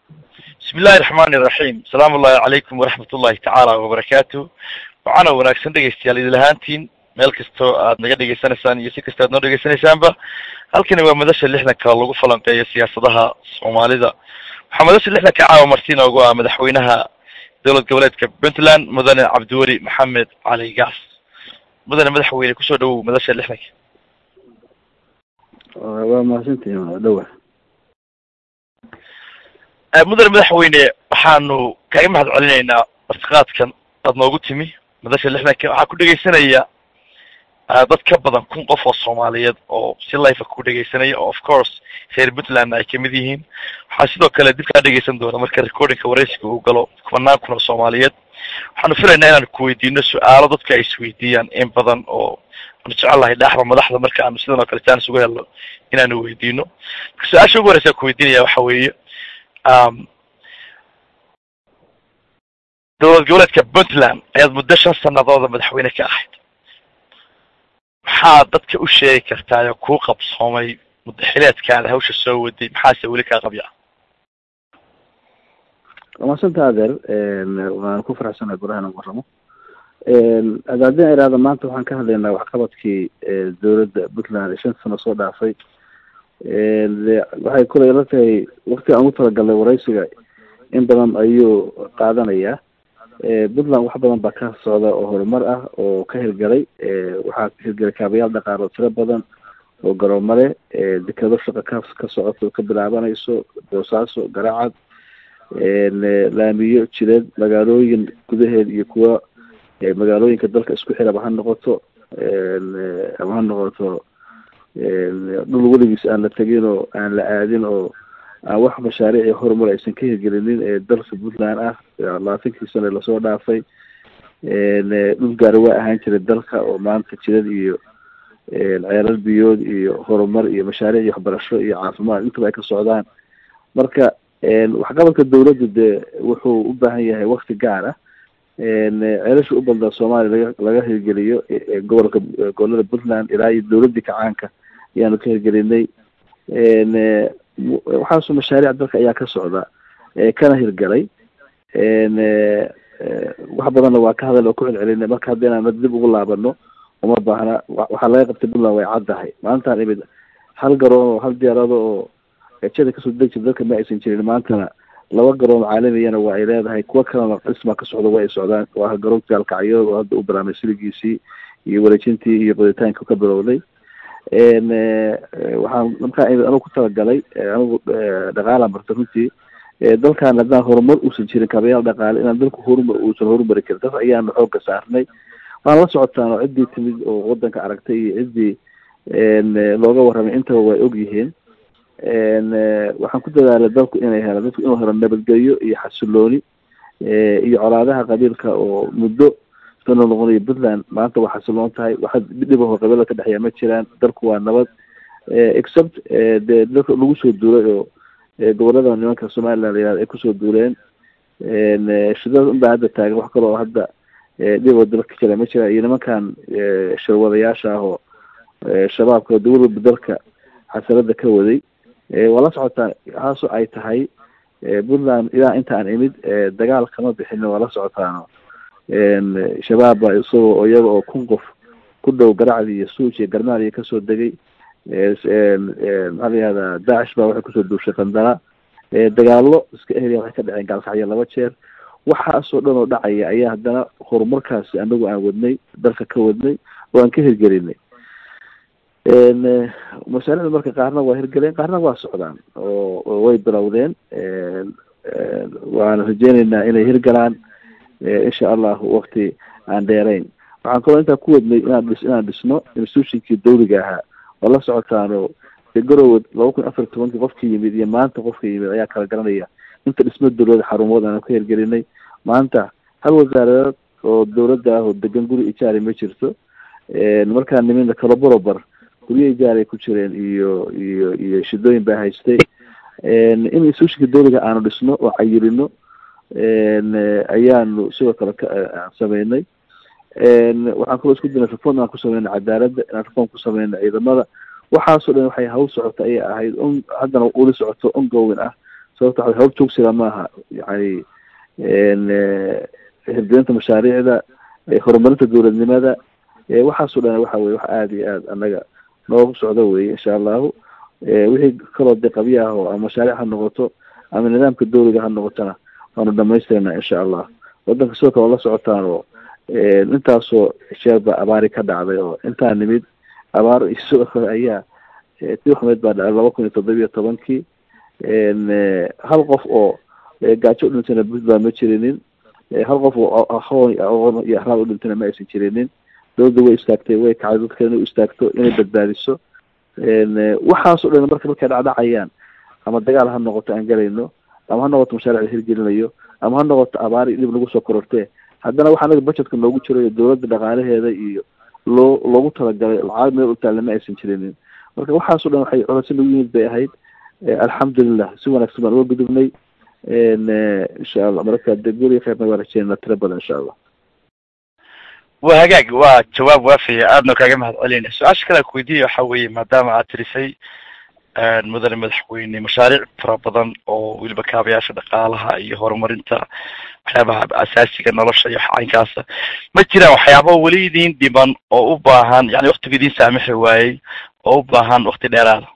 bismi illahi raxmani iraxiim asalaamu ullahi calaykum waraxmat ullahi tacaala wabarakaatu waxaana wanaagsan dhegaystayaal idil ahaantiin meel kastoo aad naga dhegaysanaysaan iyo si kasta aad noo dhegaysanaysaanba halkani waa madasha lixdanka lagu falanqeeyo siyaasadaha soomaalida waxaa madasha lixdanka caawa marti noogu ah madaxweynaha dowlad goboleedka puntland mudane cabdiweli maxamed cali gaas mudane madaxweyne kusoo dhawow madasha lixdanka waa mahadsantihin waa dhawa mudane madaxweyne waxaanu kaga mahad celinaynaa martiqaadkan aad noogu timi madasha lixdanka waxaa ku dhegaysanaya dad ka badan kun qof oo soomaaliyeed oo si life ku dhegaysanaya oo of course reer puntland ay kamid yihiin waxaa sidoo kale dib kaa dhegaysan doona marka recordingka waraysiga uu galo kubanaan kun oo soomaaliyeed waxaanu filaynaa inaan kuweydiino su-aalo dadka ay isweydiiyaan in badan oo aanu jecel lahay dhaaxda madaxda marka aanu sidan oo kale chance uga helno inaanu weydiino marka su-aasha ugu horeysa kuweydiinaya waxa weeye dowlad goboleedka puntland ayaad muddo shan sanadooda madaxweyne ka ahayd maxaad dadka u sheegi kartaa oo kuu qabsoomay mudaxileedkaada hawsha soo waday maxaase weli kaa qabya wamasanta adeer waan ku faraxsanahay golaha inaan waramo adaadin iraada maanta waxaan ka hadlaynaa waxqabadkii dowladda puntland ee shan sano soo dhaafay waxay kulay la tahay wakti aan ugu talagalnay waraysiga in badan ayuu qaadanayaa puntland wax badan baa ka socda oo horumar ah oo ka hirgalay waxaa hirgalay kaabayaal dhaqaalo tiro badan oo garoomale dekado shaqa ka ka socoto ka bilaabanayso boosaaso garacad laamiyo jireed magaalooyin gudaheed iyo kuwa magaalooyinka dalka isku xiraba ha noqoto ama ha noqoto dhul weligiis aan la tegin oo aan la aadin oo aan wax mashaariici horumar aysan ka hirgelinin ee dalka puntland ah labaatankii sane lasoo dhaafay dhul gaari waa ahaan jiray dalka oo maanta jidad iyo ceelal biyood iyo horumar iyo mashaariic iyo waxbarasho iyo caafimaad intaba ay ka socdaan marka waxqabadka dawladdu dee wuxuu u baahan yahay wakti gaar ah ceelasha u badnaa soomaaliya laga laga hirgeliyo gobolka gobolada puntland ilaa iyo dawladdii kacaanka ayaanu ka hirgelinay waxaasu mashaariic dalka ayaa ka socda kana hirgalay wax badanna waa ka hadal oo ku celcelinay marka hadda inaan dib ugu laabano uma baahna waxaa laga qabtay puntland way caddahay maantaan imid hal garoon oo hal diyaarado oo jada kasoo deg jir dalka ma aysan jirin maantana laba garoon caalamiyana waa ay leedahay kuwa kalena dhismaa ka socda waa ay socdaan waa garoonka alkacyood oo hadda u bilaamay siligiisii iyo wareejintii iyo qoditaanka ka bilowday waxaan markaa anigu ku talagalay anigu dhaqaalaan barta runtii dalkan haddaan horumar uusan jirin kabayaal dhaqaale inaan dalku horumar uusan horumari karin taas ayaanu xoogga saarnay waan la socotaan oo ciddii timid oo wadanka aragtay iyo ciddii looga warramay intaba way og yihiin waxaan ku dadaalay dalku inay helo dadku inuu helo nabadgelyo iyo xasilooni iyo colaadaha qabiilka oo muddo sano noqonayo puntland maanta waa xasiloon tahay waxa dhibaho qabiilada ka dhexeeya ma jiraan dalku waa nabad except dee dalka lagu soo duulay oo gobolada nimanka somaliland la yihahdo ay kusoo duuleen shidada unbaa hadda taagan wax kaloo hadda dhiboo dalka jira ma jiraan iyo nimankan shirwadayaasha ah oo shabaabka dowladba dalka xasalada ka waday waa la socotaa haaso ay tahay puntland ilaa inta aan imid dagaal kama bixin waa la socotaano shabaabba isagoo iyaga oo kun qof ku dhow garacdi iyo suuj iyo garmaaliya kasoo degay maxaa la yihahdaa daacish baa waxay kusoo duushay qandala dagaalo iska eheliya waxay ka dhaceen gaalkacyo laba jeer waxaasoo dhan oo dhacaya ayaa haddana horumarkaasi anagu aan wadnay dalka ka wadnay oo aan ka hirgelinay mashaariicda marka qaarna waa hirgeleen qaarna waa socdaan oo way bilowdeen waana rajeyneynaa inay hirgalaan insha allahu wakti aan dheerayn waxaan kaloo intaa ku wadnay inaan dhis inaan dhisno institutionkii dawliga ahaa oo la socotaano garowe laba kun afar tobankii qofka yimid iyo maanta qofka yimid ayaa kala garanaya inta dhismo dawlada xarumood aan ka hirgelinay maanta hal wasaaradeed oo dawladda ah oo degan guri ijaari ma jirto markaa nimidna kalo barobar guryo ijaar ay ku jireen iyo iyo iyo shidooyin baa haystay in institutionka dawliga aanu dhisno oo cayilino ayaanu sidoo kale aan sameynay waxaan kaloo isku dinay reform aan ku sameynay cadaaladda inaan reform ku sameynay ciidamada waxaasoo dhan waxay hawl socota ayay ahayd on haddana uli socoto ongoing ah sababta waxa hawb joogsiga maaha yani hirgelinta mashaariicda horumarinta dowladnimada waxaasoo dhan waxa weye wax aada iyo aad annaga noogu socdo weye insha allahu wixii kaloo de qabya ah oo ama mashaariic ha noqoto ama nidaamka dawliga ha noqotona waanu dhamaystirana insha allah wadanka sidoo kale oo la socotaan oo intaasoo sheerba abaari ka dhacday oo intaa nimid abaar sidoo kale ayaa tii xumeyd baa dhacay laba kun iyo toddobiyo tobankii hal qof oo gaajo u dhintayna puntland ma jirinin hal qof oo aqoon aqoon iyo axraab u dhintayna ma aysan jirinin dowladda way istaagtay way kacday dadka inay u istaagto inay badbaadiso waxaasoo dhan marka markay dhacdhacayaan ama dagaal ha noqoto aan galayno ama ha noqoto mashaaric la hirgelinayo ama ha noqoto abaari dhib lagu soo korortee haddana waxa anaga budgetka noogu jirayo dowladda dhaqaalaheeda iyo loo loogu talagalay lacag meel utaalla ma aysan jirinin marka waxaasoo dhan waxay codasi nagu yimid bay ahayd alxamdulilah si wanaagsan baan uga gudubnay insha allah marka de guriga kheyrna waa rajeynana tiro badan insha allah waa hagaag waa jawaab waafiya aadna kaaga mahad celinaya su-aasha kale aan kuweydiiyay waxa weeye maadaama aad tirisay mudane madaxweyne mashaariic fara badan oo weliba kaabayaasha dhaqaalaha iyo horumarinta waxyaabaha asaasiga nolosha iyo caynkaasa ma jiraan waxyaaba weli idin dhiman oo u baahan yani waktiga idin saamixi waayey oo u baahan wakti dheeraada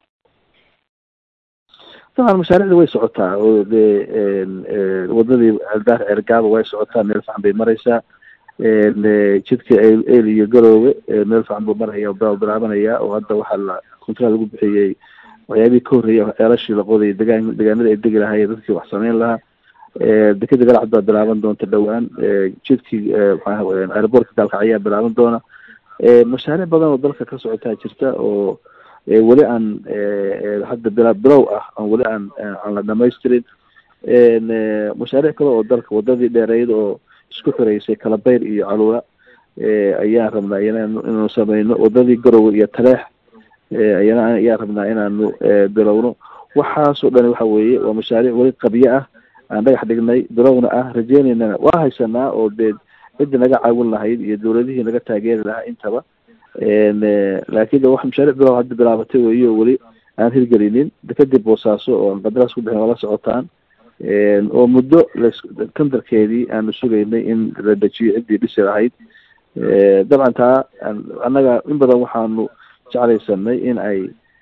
dabcan mashaariicda way socotaa oo dee wadadii aldaar cergaaba way socotaa meel fican bay mareysaa jidka el iyo garoowe meel fican buu maraya bilaabanaya oo hadda waxaa la contral lagu bixiyey waxyaabihii ka horreeyay ceelashii la qodayay degaan degaanada ay degi lahaayeen dadkii wax sameyn lahaa dekeda galacad baa bilaaban doonta dhowaan jidkii airboortka gaalkac ayaa bilaaban doona mashaariic badan oo dalka ka socotaa jirta oo weli aan hadda bila bilow ah aan weli aan aan la dhamaystirin mashaariic kale oo dalka wadadii dheereyd oo isku xireysay kalabayr iyo caluula ayaan rabnaa iyana inaanu sameyno wadadii garowe iyo taleex ayana ayaan rabnaa inaanu bilowno waxaasoo dhan waxa weeye waa mashaariic weli qabyo ah aan dhagax dhignay bilowna ah rajeyneynana waa haysanaa oo dee ciddii naga caawin lahayd iyo dowladihii naga taageeri lahaa intaba laakiin wax mashaariic bilow hadda bilaabatay weeye oo weli aan hirgelinin kadib boosaaso oo qadaraas ku bixin waa la socotaan oo muddo tendarkeedii aanu sugaynay in la dejiyo ciddii dhisi lahayd dabcan taa annaga in badan waxaanu jeclaysanay in ay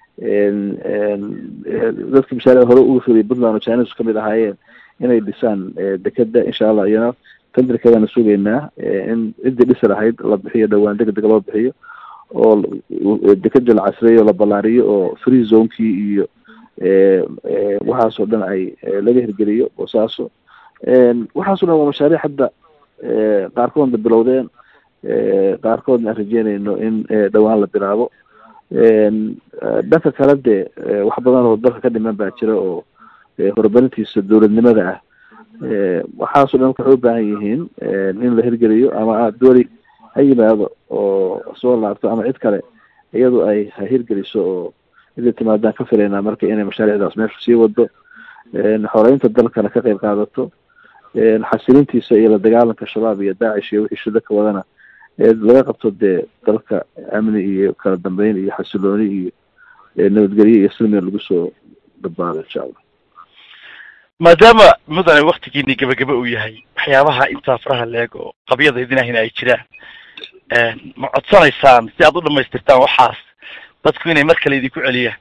dadka mashaaric hore uga fuliyay puntland oo chinesu kamid ahaayeen inay dhisaan dekeda insha allah iyana tendarkeedaanu sugaynaa in ciddii dhisi lahayd la bixiyo dhowaan deg deg loo bixiyo oo dekeda la casreeyo la ballaariyo oo free zonekii iyo waxaasoo dhan ay laga hirgeliyo boosaaso waxaasoo dhan waa mashaariic hadda qaarkoodna bilowdeen qaarkoodna aan rajeynayno in dhowaan la bilaabo dhanka kale dee wax badan oo dalka ka dhiman baa jira oo horumarintiisa dowladnimada ah waxaasoo dhan waxay u baahan yihiin in la hirgeliyo ama dooli ha yimaado oo soo laabto ama cid kale iyadu ay ha hirgeliso oo ida timaadaan ka filaynaa marka inay mashaariicdaas meesha sii wado xoreynta dalkana ka qayb qaadato xasilintiisa iyo la dagaalanka shabaab iyo daacish iyo wixii shida ka wadana laga qabto dee dalka amni iyo kala dambeyn iyo xasilooni iyo nabadgelyo iyo silmiga lagu soo badbaado insha allah maadaama mudane waktigiini gabagaba uu yahay waxyaabaha intaa faraha leeg oo qabyada idinahina ay jiraan ma codsanaysaan si aad u dhamaystirtaan waxaas dadku inay mar kale idinku celiyaan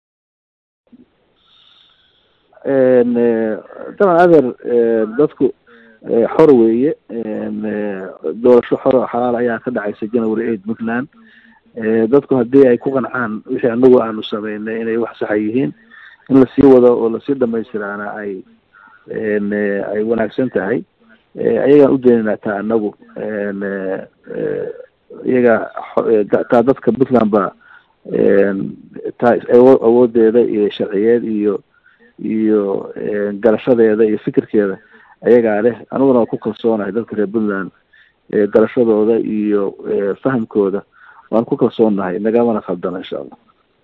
daban adeer dadku xor weeye doorasho xor oo xalaal ayaa ka dhacaysa january eight puntland dadku haddii ay ku qancaan wixii anagu aanu sameynay inay wax saxa yihiin in lasii wado oo lasii dhamaystiraana ay ay wanaagsan tahay ayagaan u daynaynaa taa anagu iyaga taa dadka puntland ba taa awoodeeda iyo sharciyeed iyo iyo garashadeeda iyo fikirkeeda ayagaa leh aniguna waan ku kalsoonahay dadka reer puntland garashadooda iyo fahamkooda waan ku kalsoonahay nagamana khaldana insha allah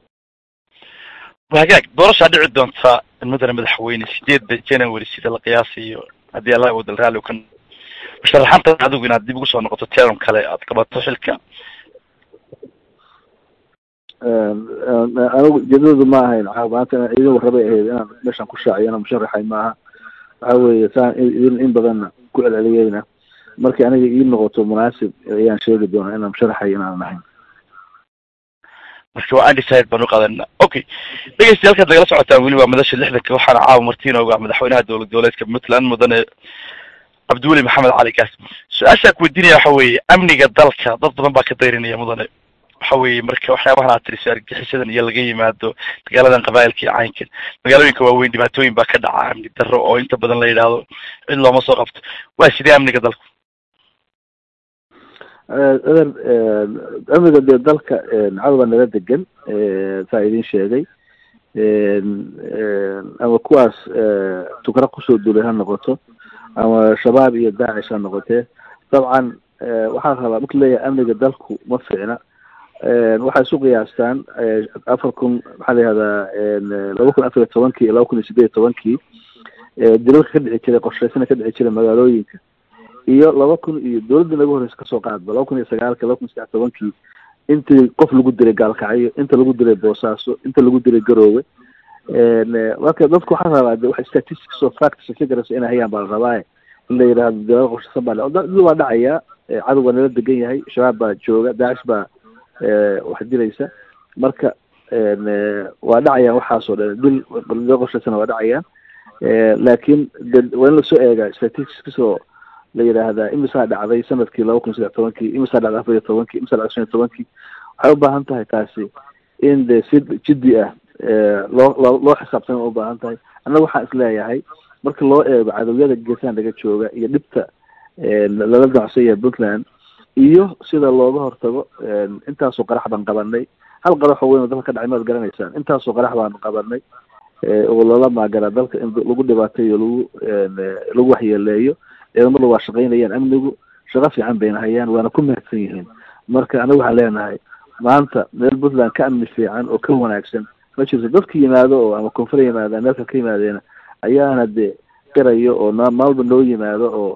hagaag doorashaa dhici doonta mudane madaxweyne sideedda january sida la qiyaasayo haddii alla wadal raalli u ka musharaxanta adigu inaad dib ugu soo noqoto teram kale aad qabato xilka anigu ujeedadoodu ma ahayn maanta inaan idin warrabay ahayd inaan meeshaan ku shaaciyo inaan musharaxay maaha waxa weeye saan idin in badanna ku celceliyeyna markii aniga ii noqoto munaasib ayaan sheegi doonaa inaan musharaxay inaan ahayn marka waa undecided baan u qaadana okay dhegeystayaal halkaad nagala socotaan weli waa madasha lixdanka waxaana caawa martiinooga madaxweynaha dowlad goboleedka puntland mudane cabdiweli maxamed cali gaas su-aashaa ku weydiinaya waxa weeye amniga dalka dad badan baa ka dayrinaya mudane waxa weeye marka waxyaabahan aad tiriso argagixisadan iyo laga yimaado dagaaladan qabaa'ilka iyo caynkan magaalooyinka waaweyn dhibaatooyin baa ka dhaca amni darro oo inta badan la yidhaahdo cid looma soo qabto waa sidee amniga dalku ader amniga dee dalka cadowbaa nala degan saa idin sheegay ama kuwaas tukra kusoo duulay ha noqoto ama shabaab iyo daacish ha noqotee dabcan waxaa rabaa marka leeyahay amniga dalku ma fiicna waxay isu qiyaastaan afar kun maxaa la yihahdaa laba kun afar iyo tobankii iyo laba kun iyo sideed iyo tobankii dilalka ka dhici jiray qorshaysana ka dhici jiray magaalooyinka iyo laba kun iyo dowladda naga horeysa kasoo qaadba laba kun iyo sagaalka laba kun iyo saddex tobankii intii qof lagu diray gaalkacyo inta lagu diray boosaaso inta lagu diray garoowe marka dadku waxaa rabaa de wax statistics oo facts figures inay hayaan baa la rabaaye in la yidhahdo dowlada qorshaysan baa dad waa dhacaya cadow waa nala degan yahay shabaab baa jooga daacish baa wax dilaysa marka waa dhacayaan waxaasoo dhan dil dowlada qorshaysana waa dhacayaan laakiin waa in lasoo eegaa statistics oo la yidhaahdaa imisaa dhacday sanadkii laba kun saddex tobankii imisaa dhacday afar iyo tobankii imisaa dhacday shan iyo tobankii waxay u baahan tahay taasi in de si jiddi ah loo loo loo xisaabtana u baahan tahay annaga waxaan isleeyahay marka loo eego cadowyada geesaha naga jooga iyo dhibta lala damacsan yahay puntland iyo sida looga hortago intaasoo qarax baan qabanay hal qaraxoo weyn oo dalka ka dhacay maad garanaysaan intaasoo qarax baan qabanay oo loola maagara dalka in lagu dhibaateeyo lagu lagu waxyeeleeyo ciidamada waa shaqaynayaan amnigu shaqo fiican bayna hayaan waana ku mahadsan yihiin marka anaga waxaan leenahay maanta meel puntland ka amni fiican oo ka wanaagsan ma jirto dadka yimaado oo ama koonfur yimaada meelka ka yimaadeena ayaana de qirayo oo maalba noo yimaado oo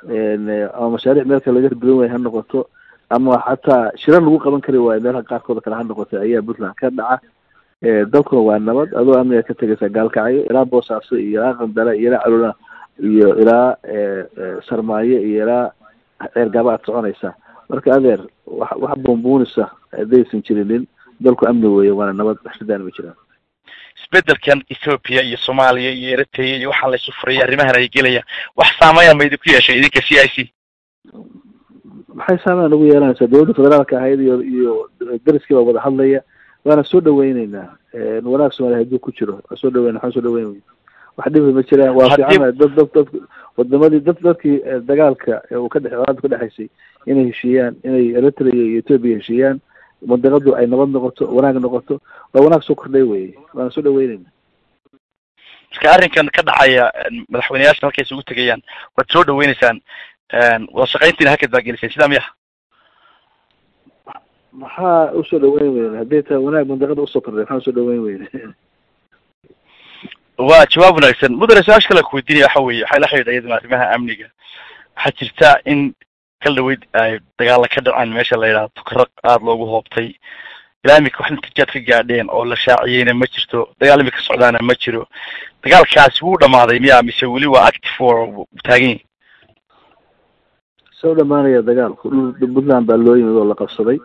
ama mashaariic meelka laga hirgelin waaya ha noqoto ama xataa shirar lagu qaban kari waayo meelaha qaarkooda kale ha noqoto ayaa puntland ka dhaca dalkuna waa nabad adoo amniga ka tegaysa gaalkacyo ilaa boosaaso iyo ilaa qandale iyo ilaa calula iyo ilaa sarmaayo iyo ilaa ceergaba aad soconaysaa marka adeer wa wax buunbuunisa haddaysan jirinin dalku amni weeye waana nabad waxshadaan ma jiraan isbedelkan ethoopia iyo soomaaliya iyo eritrea iyo waxaa laysu furaya arrimahan ay gelayaan wax saameeyaan ma idinku yeeshay idinka c i c maxay saameyn ugu yeelanaysaa dowladda federaalka ahayd iyo iyo dariskii baa wada hadlaya waana soo dhaweyneynaa wanaag soomaaliya hadduu ku jiro waa soo dhaweyna waxaan soo dhaweyn wey wax dhibi ma jiraan waa fiicana dad dad dad wadamadii dad dadkii dagaalka uu ka dhex colaada ka dhexaysay inay heshiiyaan inay eritrea iyo ethoopia heshiiyaan mandiqadu ay nabad noqoto wanaag noqoto waa wanaag soo kordhay weye waana soo dhaweyneyna marka arrinkan ka dhacaya madaxweyneyaasha halkay isugu tegayaan waad soo dhaweyneysaan wada shaqayntiina hakad baa geliseen sidaa miya maxaa usoo dhaweyn weyne hadday tahay wanaag mandiqada usoo kordhay maxaa usoo dhaweyn weyne waa jawaab wanaagsan mudane su-aasha kale kuweydiinaya waxa weeye waxay la xidhiidha iyaduna arrimaha amniga waxaa jirta in kal dhaweyd ay dagaala ka dhacaan meesha la yidhahdo tukaro aada loogu hoobtay ilaa imika wax natiijaad ka gaadheen oo la shaaciyeyna ma jirto dagaal imika socdaana ma jiro dagaalkaasi wuu dhamaaday miya mise weli waa active oo taagan yahi soo dhamaanaya dagaalku dhul puntland baa loo yimid oo la qabsaday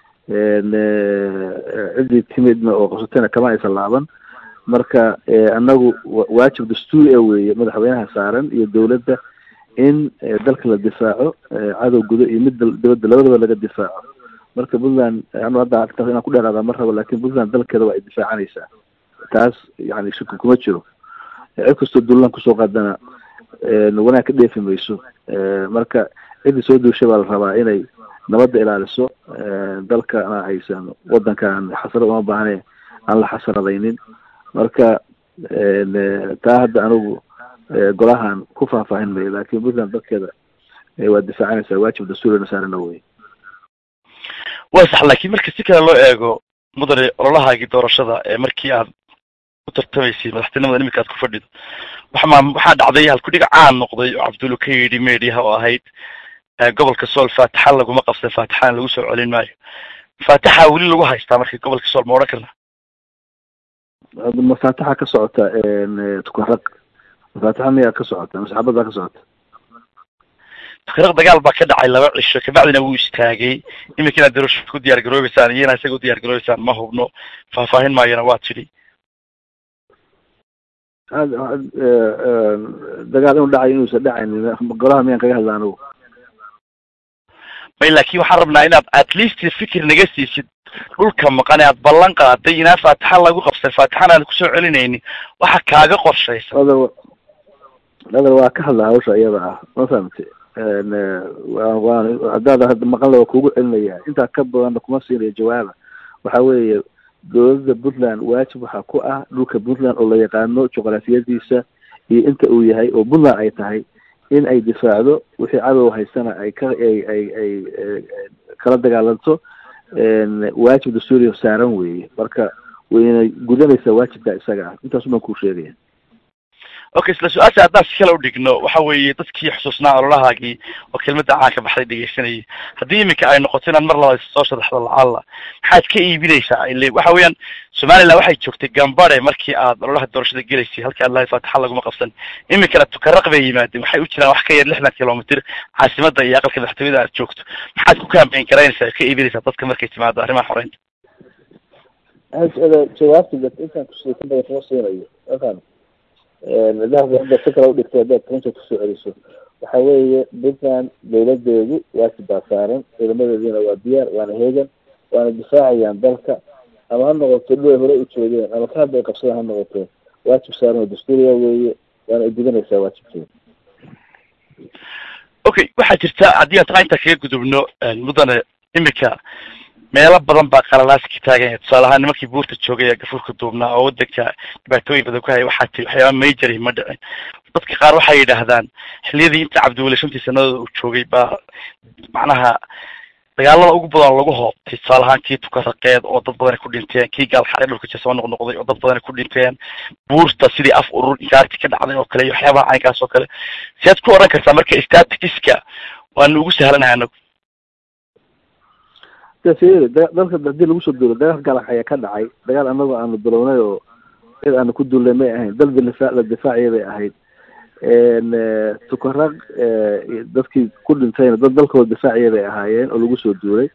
ciddii timidna oo qabsatayna kama aysan laaban marka annagu waajib dastuuri a weeye madaxweynaha saaran iyo dowladda in dalka la difaaco cadow gudo iyo mid dibadda labadaba laga difaaco marka puntland anu hadda arrintaas inaan ku dheeraada ma rabo lakin puntland dalkeeda waa ay difaacanaysaa taas yani shaki kuma jiro cid kastoo duulaan kusoo qaadana wanaag ka dheefi mayso marka ciddii soo duushay baa la rabaa inay nabadda ilaaliso dalkana aysan wadankan xasaro uma baahne aan la xasaradaynin marka taa hadda anigu golahan ku faahfaahin mayo lakin puntland dalkeeda waa difaacanaysaa waajib dastuurina saarana wey waa sax laakiin marka si kale loo eego mudane ololahaagii doorashada ee markii aad u tartamaysay madaxtinimada iminka aad ku fadhido waxma waxaa dhacday halkudhiga caan noqday oo cabdullo ka yidhi mediaha oo ahayd gobolka sool faataxa laguma qabsan faataxana lagu soo celin maayo faataxa weli lagu haystaa markii gobolka sool ma odhan karna mafaataxa ka socota tukaraq mafaataxa miyaa ka socota masxabad baa ka socota tukaraq dagaal baa ka dhacay laba cisho kabacdina wuu istaagay iminka inaad daroosh ku diyaar garoobeysaan iyo inaad isaga u diyaar garoobeysaan ma hubno faahfaahin maayana waa tidhi dagaal inuu dhacayo inuusan dhacaynin golaha miyaan kaga hadla anigu may laakin waxaan rabnaa inaad at least fikir naga siisid dhulka maqan ee aad ballan qaaday inaan faataxa lagu qabsan faataxana aan kusoo celinaynin waxa kaaga qorshaysan adar adar waa ka hadla hawsha iyada ah ma fahamte waan haddaad hadda maqanla waa kugu celinaya intaa ka badanna kuma siinayo jawaaba waxa weeye dowladda puntland waajib waxaa ku ah dhulka puntland oo la yaqaano juqraafiyadiisa iyo inta uu yahay oo puntland ay tahay in ay difaacdo wixii cadow haystana ay ka ay ay ay kala dagaalanto waajib dastuuriya saaran weeye marka wayna gudanaysaa waajibka isaga ah intaas baan kuu sheegaya okay isla su-aasha haddaan si kale udhigno waxa weeye dadkii xusuusnaa ololahaagii oo kelmadda caanka baxday dhegeysanayay haddii iminka ay noqoto inaad mar labaad soo sharaxdo lacalla maxaad ka iibinaysaa ile waxa weeyaan somaliland waxay joogtay gambare markii aad ololaha doorashada gelaysay halkii aad lahayd faataxa laguma qabsan iminkana tukaraq bay yimaadeen waxay u jiraan wax ka yar lixdan kilomitr caasimada iyo aqalka madaxtooyada aad joogto maxaad ku kaambeyn garaynaysaa ka iibinaysaa dadka markay timaado arrimaha xoreynta jawaabta intaan kusii ka badan kuma siinayo afan dahda hadda si kale udhigtay haddaad runta kusoo celiso waxa weeye puntland dawladeedu waajib baa saaran ciidamadeediina waa diyaar waana heegan waana difaacayaan dalka ama ha noqoto dhul ay hore u joogeen ama ka hadda ay qabsadaan ha noqoto waajib saaran oo dastuuriya weeye waana gudanaysaa waajibkeeda okay waxaa jirta haddii aan taa intaa kaga gudubno mudane imika meelo badan baa qalalaasi ka taaganya tusaale ahaan nimankii buurta joogay ee gafuurka duubnaa oo wadanka dhibaatooyin badan ku haya waxaa tiri waxyaaba majori ma dhicin dadka qaar waxay yidhaahdaan xiliyadii inta cabdiweli shantii sanadooda uu joogay baa macnaha dagaalada ugu badan lagu hoobtay tusaale ahaan kii tukaraqeed oo dad badan ku dhinteen kii gaalxaray dhulka jasoo noqnoqday oo dad badan ku dhinteen buurta sidii af urur inkaarti ka dhacday oo kale iyo waxyaabaha caynkaas oo kale siaad ku odhan kartaa marka statistiska waanu ugu sahlanahay anagu fiiri dalka hadii lagu soo duulo dagaal galax ayaa ka dhacay dagaal anagoo aanu bilownay oo cid aanu ku duulnay may ahayn dal difaa la difaaciya bay ahayd tukaraq dadkii ku dhintayna dad dalkooda difaaciya bay ahaayeen oo lagu soo duulay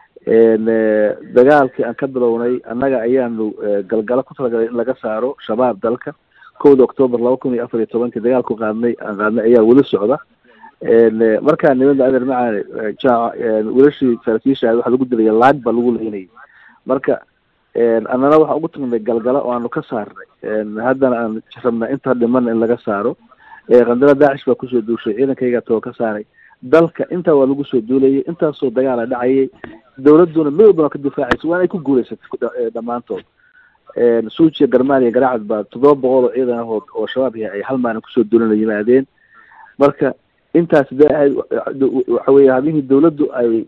dagaalkii aan ka bilownay annaga ayaanu galgalo ku talagalay in laga saaro shabaab dalka kowda octoobar laba kun iyo afar iyo tobankii dagaalku qaadnay aan qaadnay ayaa weli socda markaa nimada adeer macaane jaac welashii saraakiisha waxaa lagu dilaya laag baa lagu leynayay marka annana waxaan ugu tagnay galgalo oo aanu ka saarnay haddana aan rabnaa inta dhimana in laga saaro qandalo daacish baa kusoo duushay ciidankaygaa too ka saaray dalka intaa waa lagu soo duulayay intaasoo dagaala dhacayay dawladuna mid walbana ka difaacaysa waana ay ku guulaysatay dhammaantood suujiya garmaaliya garaacad baa toddoba boqol oo ciidan ah oo shabaab yahay ay hal maalin kusoo duulana yimaadeen marka intaas de ahayd waxa weye habihii dawladdu ay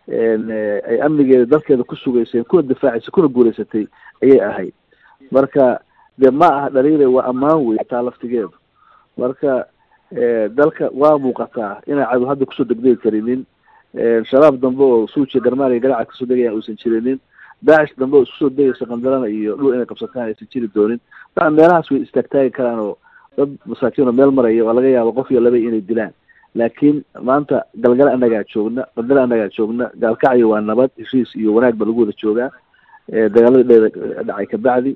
ay amnigeeda dalkeeda ku sugayseen kuna difaacaysay kuna guulaysatay ayay ahayd marka de ma aha dhaliile waa ammaan wey taa laftigeedu marka dalka waa muuqataa inay cadow hadda kusoo degdegi karinin shabaab dambe oo suujiya garmaaliya garacad kasoo degayaan uusan jirinin daacish dambe oo isku soo degaysa qandalana iyo dhul inay qabsataan aysan jiri doonin daa meelahaas way istaagtaagi karaan oo dad masaakiin oo meel maraya waa laga yaaba qof iyo laba inay dilaan laakiin maanta galgala annagaa joogna qandala annagaa joogna gaalkacyo waa nabad heshiis iyo wanaag ba lagu wada joogaa dagaaladii dheeda dhacay kabacdi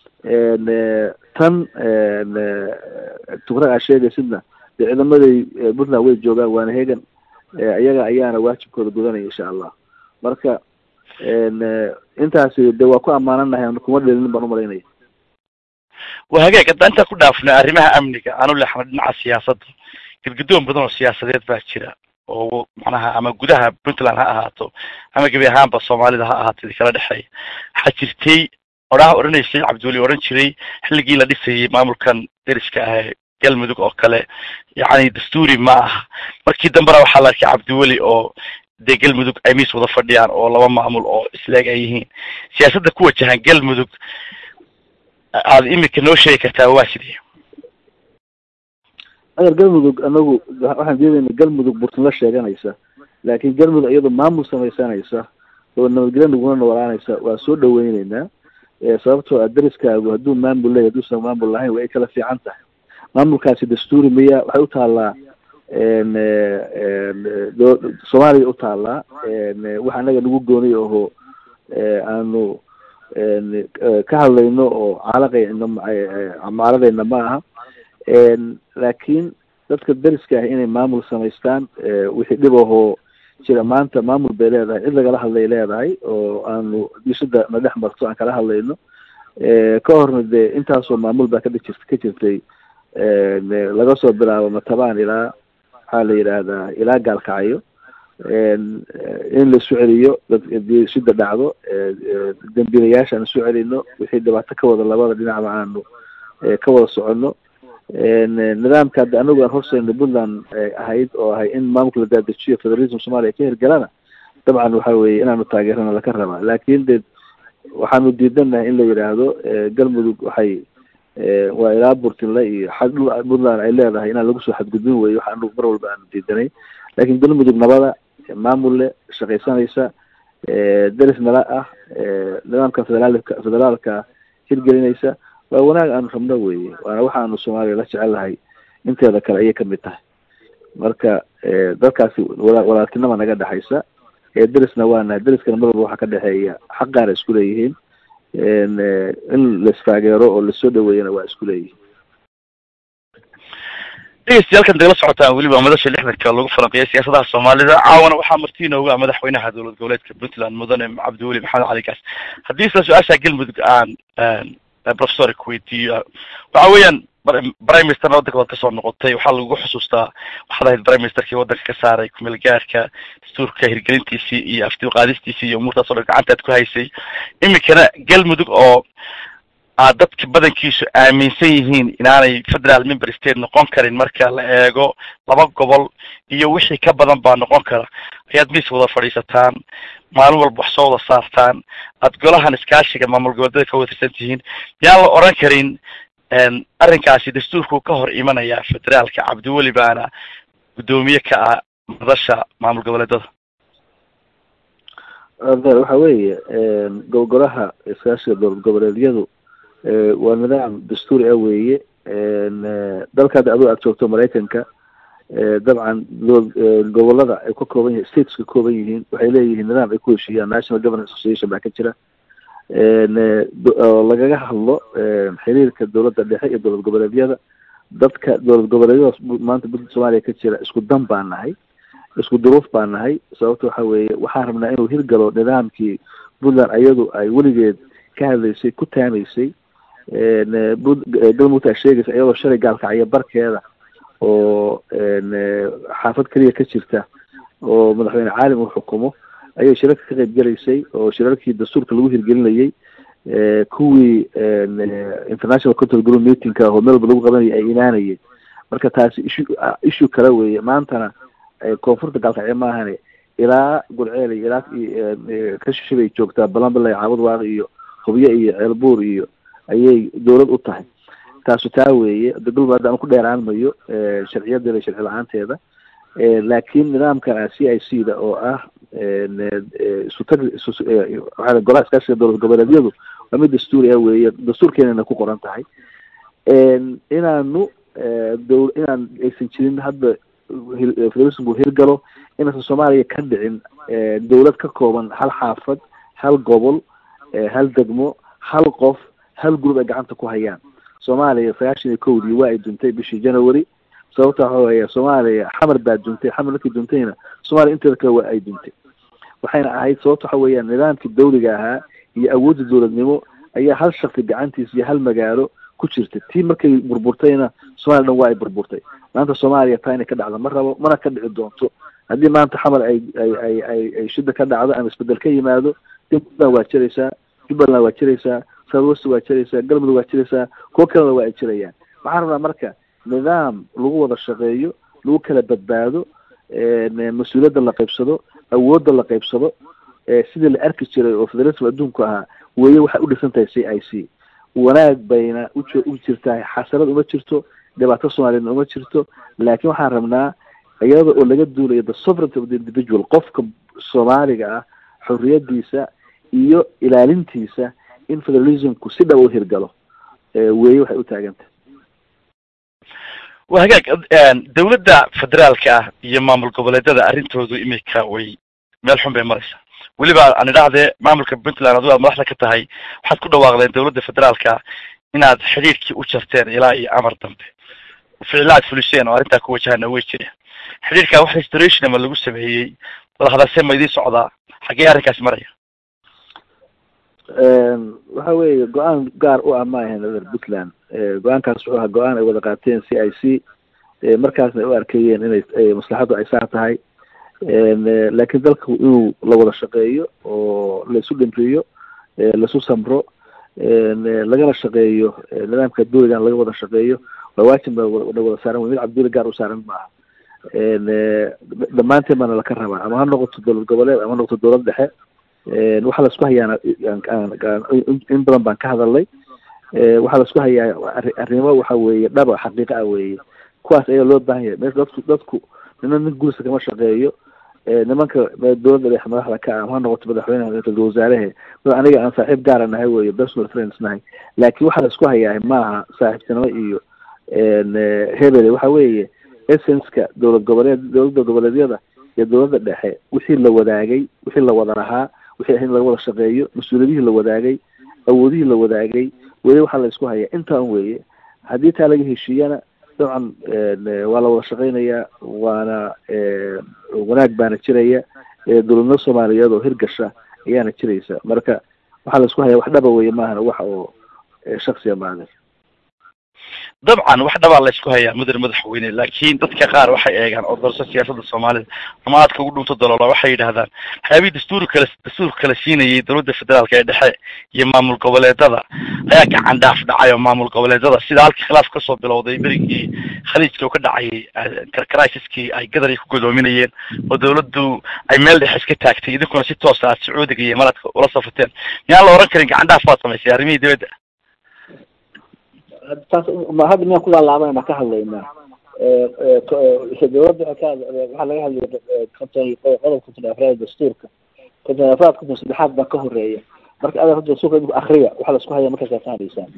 tan tukrag aa sheegaysidna dee ciidamaday puntland way joogaan waana hegan iyaga ayaana waajibkooda gudanaya insha allah marka intaasi de waa ku ammaananahay kuma dhelinin baan umalaynaya waa hagaag haddaan intaa ku dhaafnay arrimaha amniga aanu leexnay dhinaca siyaasadda gadgadoon badan oo siyaasadeed baa jira oo macnaha ama gudaha puntland ha ahaato ama gebi ahaanba soomaalida ha ahaato idi kala dhexeeya waxaa jirtay odhaha odhanaysay cabdiweli odhan jiray xilligii la dhisayay maamulkan deriska ah ee galmudug oo kale yacni dastuuri ma aha markii dambena waxaa la arkay cabdiweli oo dee galmudug ay miis wada fadhiyaan oo laba maamul oo isleeg ay yihiin siyaasadda ku wajahan galmudug aad imika noo sheegi kartaa waa sidee adeer galmudug anagu waxaan diidayna galmudug burtinla sheeganaysa laakiin galmudug iyadoo maamul samaysanaysa oo nabadgelyo naguna noolaanaysa waa soo dhaweyneynaa sababtoo ah dariskaagu hadduu maamul leeyahy hadduusan maamul lahayn way kala fiican tahay maamulkaasi dastuuri miya waxay u taallaa soomaaliya u taallaa wax anaga nagu gooniy aho aanu ka hadlayno oo caalaqayno caaladayna ma aha laakiin dadka dariska ah inay maamul samaystaan wixii dhib ahoo jira maanta maamul bay leedahay cid lagala hadlay leedahay oo aanu disada na dhex marto aan kala hadlayno ka horna dee intaasoo maamul baa kadhi jirt ka jirtay laga soo bilaabo matabaan ilaa maxaa la yidhaahdaa ilaa gaalkacyo in la isu celiyo sida dhacdo dambiilayaasha aan isu celino wixii dhibaato ka wada labada dhinacba aanu ka wada soconno nidaamka hadda anagu aan horseyno puntland ahayd oo ahay in maamulka la daadajiyo federalism soomaliya ka hirgalana dabcan waxa weeye inaanu taageerana laka rabaa laakin de waxaanu diidanahay in la yidhaahdo galmudug waxay waa ilaa burtinle iyo xag puntland ay leedahay inaan lagu soo xadgudbin weyo waxa anagu mar walba aanu diidanay lakin galmudug nabada maamulle shaqaysanaysa deris nala ah nidaamka federaalka federaalka hirgelinaysa waa wanaag aanu rabno weye waana waxaanu soomaaliya la jecelahay inteeda kale ayay kamid tahay marka dadkaasi wala walaaltinima naga dhexaysa derisna waanahay deriskana mar walba waxaa ka dhexeeya xaq gaara isku leeyihiin in laistaageero oo lasoo dhaweeyana waa isku leeyihiin dhegeystayaal dagala socotaan weliba madasha lixdanka lagu falanqeeyay siyaasadaha soomaalida caawana waxaa marti inooga madaxweynaha dowlad goboleedka puntland mudane cabdiweli maxamed cali gaas haddii isla su-aasha galmudug aan professor kuweydiiyo waxa weeyaan prime ministerna waddanka waad kasoo noqotay waxaa lagu xusuustaa waxaad ahayd prime ministerkii waddanka ka saaray kumeel gaarka dastuurka hirgelintiisii iyo afti qaadistiisii iyo umuurtaas o dhan gacantaad ku haysay iminkana galmudug oo aad dadka badankiisu aaminsan yihiin inaanay federal member state noqon karin marka la eego laba gobol iyo wixii ka badan baa noqon kara ayaad miis wada fadhiisataan maalin walba wax soo wada saartaan aad golahan iskaashiga maamul goboleedyada ka watirsan tihiin yaan la oran karin arrinkaasi dastuurku ka hor imanaya federaalka cabdiweli baana guddoomiye ka ah madasha maamul goboleedada waxa weeye gogolaha iskaashiga dowlad goboleedyadu waa nidaam dastuuri ah weeye dalka hadda adoo aad joogto maraykanka dabcan gobolada ay ka kooban yihin states ka kooban yihiin waxay leeyihiin nidaam ay ku heshiiyaan national governance association baa ka jira oo lagaga hadlo xiriirka dowladda dhexe iyo dowlad goboleedyada dadka dowlad goboleedyadaas maanta puntland soomaaliya ka jira isku dan baa nahay isku duruuf baa nahay sababta waxa weeye waxaan rabnaa inuu hirgalo nidaamkii puntland ayadu ay weligeed ka hadlaysay ku taamaysay galmudug aa sheegaysa iyadoo shalay gaalkacyo barkeeda oo xaafad keliya ka jirta oo madaxweyne caalim uu xukumo ayay shirarka ka qayb gelaysay oo shirarkii dastuurka lagu hirgelinayay kuwii international control group meetingka oo meel walba lagu qabanayay ay imaanayeen marka taasi ishu issue kale weeye maantana koonfurta gaalkacyo maahane ilaa gulceel iyo ilaa ka shishabay joogtaa balanbalay caabud waaq iyo hubyo iyo ceelbuur iyo ayay dowlad u tahay taasu taa weeye galmud hadda aan ku dheeraan mayo sharciyadeeda sharci la-aanteeda laakiin nidaamka c i c da oo ah isutag waa golaha iskaashiga dowlad goboleedyadu waa mid dastuuri ah weeye dastuurkeenana ku qoran tahay inaanu dow inaan aysan jirin hadda federalismku hirgalo inaysan soomaaliya ka dhicin dowlad ka kooban hal xaafad hal gobol hal degmo hal qof hal group ay gacanta ku hayaan soomaaliya sagaashan iyo kowdii waa ay duntay bishii january sababta waxa weeye soomaaliya xamar baa duntay xamar markii duntayna soomaaliya inteeda kale waa ay duntay waxayna ahayd sababta waxa weeyaan nidaamkii dawliga ahaa iyo awoodda dowladnimo ayaa hal shaksi gacantiisa iyo hal magaalo ku jirta tii markay burburtayna soomaliya dhan waa ay burburtay maanta soomaaliya taa inay ka dhacdo ma rabo mana ka dhici doonto haddii maanta xamar ay ay ay ay ay shida ka dhacdo ama isbedel ka yimaado puntland waa jiraysaa jubbaland waa jiraysaa southwest waa jiraysaa galmudug waa jiraysaa kuwo kalena waa ay jirayaan waxaan rabnaa marka nidaam lagu wada shaqeeyo lagu kala badbaado mas-uuliyadda la qaybsado awoodda la qaybsado sidii la arki jiray oo federalism adduunku ahaa weeye waxay u dhisan tahay c i c wanaag bayna ujo u jirtahay xasanad uma jirto dhibaato soomaaliyadna uma jirto laakiin waxaan rabnaa iyada oo laga duulayo the sovereignty of the individual qofka soomaaliga ah xorriyadiisa iyo ilaalintiisa in federalismku si dhab u hirgalo weeye waxay u taagantah wa hagaag dawladda federaalka ah iyo maamul goboleedyada arrintoodu imika way meel xun bay maraysaa weliba aan idhahdee maamulka puntland adigu aad madaxda ka tahay waxaad ku dhawaaqdeen dawladda federaalka inaad xidhiirkii u jarteen ilaa iyo amar dambe ficilla aad fuliseen oo arrintaa ku wajahana way jireen xidhiirka wax restoration ama lagu sameeyey wadahadalse ma idiin socdaa xaggee arrinkaasi maraya waxa weeye go-aan gaar u ah ma ahayn reer puntland go-aankaas wuxuu ahaa go-aan ay wada qaateen c i c markaasna ay u arkayeen inay maslaxaddu ay saa tahay laakiin dalku inuu la wada shaqeeyo oo laisu dhimriyo laisu samro lagana shaqeeyo nidaamka dawligan laga wada shaqeeyo waa waajib na wada saaran wey mid cabduli gaar u saaran maaha dhammaanteen baana laka rabaa ama ha noqoto dowlad goboleed ama ha noqoto dowlad dhexe waxaa laisku hayaana in badan baan ka hadalnay waxaa laisku hayaa arrimo waxa weeye dhaba xaqiiqa ah weeye kuwaas ayaa loo baahan yahay meesha dadku dadku nina nin gurisa kama shaqeeyo nimanka dowladda dhexe madaxda ka ah ama ha noqoto madaxweyneha ra-isul wasaarehe aniga aan saaxiib gaara nahay weye personal friends nahay laakiin waxaa laisku hayaa maaha saaxiibtinimo iyo hebele waxa weeye essenska dowlad goboleed dowladda goboleedyada iyo dowladda dhexe wixii la wadaagay wixii la wada lahaa wixii ahayd in laga wada shaqeeyo mas-uuliyadihii la wadaagay awoodihii la wadaagay weli waxaa la isku hayaa intaan weeye haddii taa laga heshiiyana dabcan waa la wada shaqeynayaa waana wanaag baana jiraya dowladnimo soomaaliyeed oo hirgasha ayaana jiraysa marka waxaa la isku hayaa wax dhaba weye maahana wax oo shaksiya maadan dabcan wax dhabaa la isku hayaa mudane madaxweyne laakiin dadka qaar waxay eegaan oo doorso siyaasadda soomaalida ama aadka ugu dhunto daloola waxay yidhahdaan waxyaabihii dastuur kala dastuurka kala siinayay dowladda federaalka ee dhexe iyo maamul goboleedada ayaa gacan dhaaf dhacay oo maamul goboleedada sida halkii khilaaf kasoo bilowday berigii khaliijka oo ka dhacayay crisiskii ay gadar ku godoominayeen oo dawladdu ay meel dhexe iska taagtay idinkuna si toosa aad sacuudiga iyo maradka ula safateen miyaan la oran karin gacan dhaaf baad samaysay arrimihii dibadda taas hadda miyaan ku laalaabanayna ka hadlaynaa dowladda waxaa laga hadlaya konton qodob konton afraad dastuurka konton afraad konton saddexaad baa ka horeeya marka adaa hadda dastuurka idinku akriya waxaa la isku haya markaas ka hadlaysaan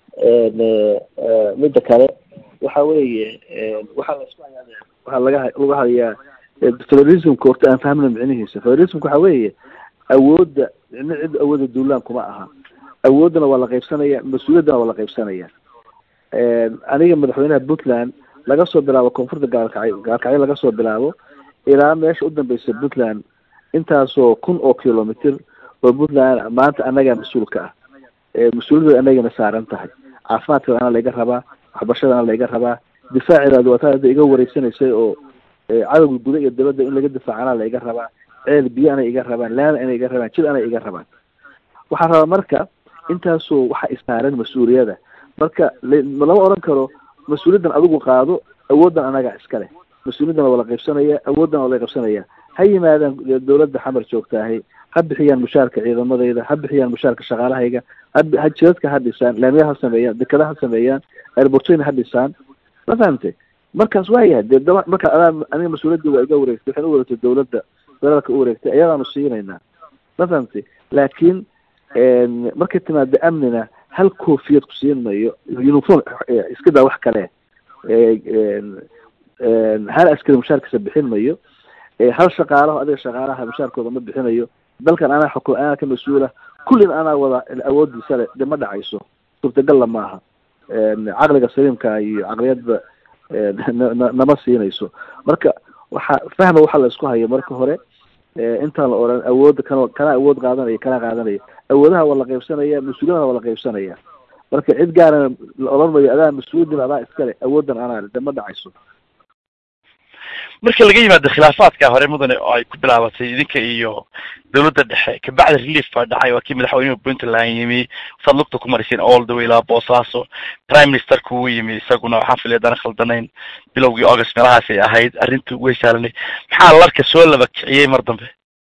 midda kale waxa weeye waxaa la isku hayaa waxaa laga laga hadlayaa federalismka horta aan fahmna micnihiisa federalismka waxa weeye awoodda micno cid awoodda duulaan kuma aha awooddana waa la qaybsanaya mas-uuliyaddana waa la qaybsanaya aniga madaxweynaha puntland laga soo bilaabo koonfurta gaalkacyo gaalkacyo laga soo bilaabo ilaa meesha u dambeysa puntland intaasoo kun oo kilomitr oo puntland maanta annagaa mas-uulka ah mas-uuliyadooda anagana saaran tahay caafimaadkeeda anaa layga rabaa waxbarashada anaa layga rabaa difaacidaadu waa taa hadda iga wareysanaysay oo cadowga guda iyo dabadda in laga difaaco anaa layga rabaa ceel biyo anay iga rabaan laana anay iga rabaan jid anay iga rabaan waxaa rabaa marka intaasoo waxa isaaran mas-uuliyada marka lama oran karo mas-uuliyaddan adigu qaado awooddan anagaa iskale mas-uuliyaddan waa la qaybsanaya awooddan waa la qaybsanaya ha yimaadaan dowladda xamar joogtaahay ha bixiyaan mushaarka ciidamadayda ha bixiyaan mushaarka shaqaalahayga ha jidadka ha dhisaan laamiya ha sameeyaan dekada ha sameeyaan airbortoyn ha dhisaan ma fahamtay markaas waayahay dee daba marka adaa aniga mas-uuliyaddii waa iga wareegtay waxaan u wareegtay dowladda federaalka u wareegtay ayadaanu siinaynaa ma fahamtay laakiin markay timaado amnina hal koofiyad ku siin mayo uniform iska daa wax kale hal askari mushaarkiisa bixin mayo hal shaqaalaho adiga shaqaalaha mushaarkooda ma bixinayo dalkan anaa xukum anaa ka mas-uula kullin anaa wada awoodiisa le de ma dhacayso suurtagalla maaha caqliga saliimka iyo caqliyadda nama siinayso marka waxa fahma waxa la isku hayo marka hore intaan la oran awoodda kan kana awood qaadanaya kana qaadanaya awoodaha waa la qaybsanaya mas-uuliyadaha waa la qaybsanaya marka cid gaarana la oran mayo adaa mas-uuliyadin adaa iskale awooddan anaa de ma dhacayso marka laga yimaado khilaafaadka hore mudane oo ay ku bilaabatay idinka iyo dawladda dhexe kabacdi relief baa dhacay waa kii madaxweynuhu puntland yimi saad lugta ku mariseen all the way ilaa boosaaso prime ministerku uu yimi isaguna waxaan filaya dana khaldanayn bilowgii august meelahaasay ahayd arrintu way saalanay maxaa larka soo laba kiciyey mar dambe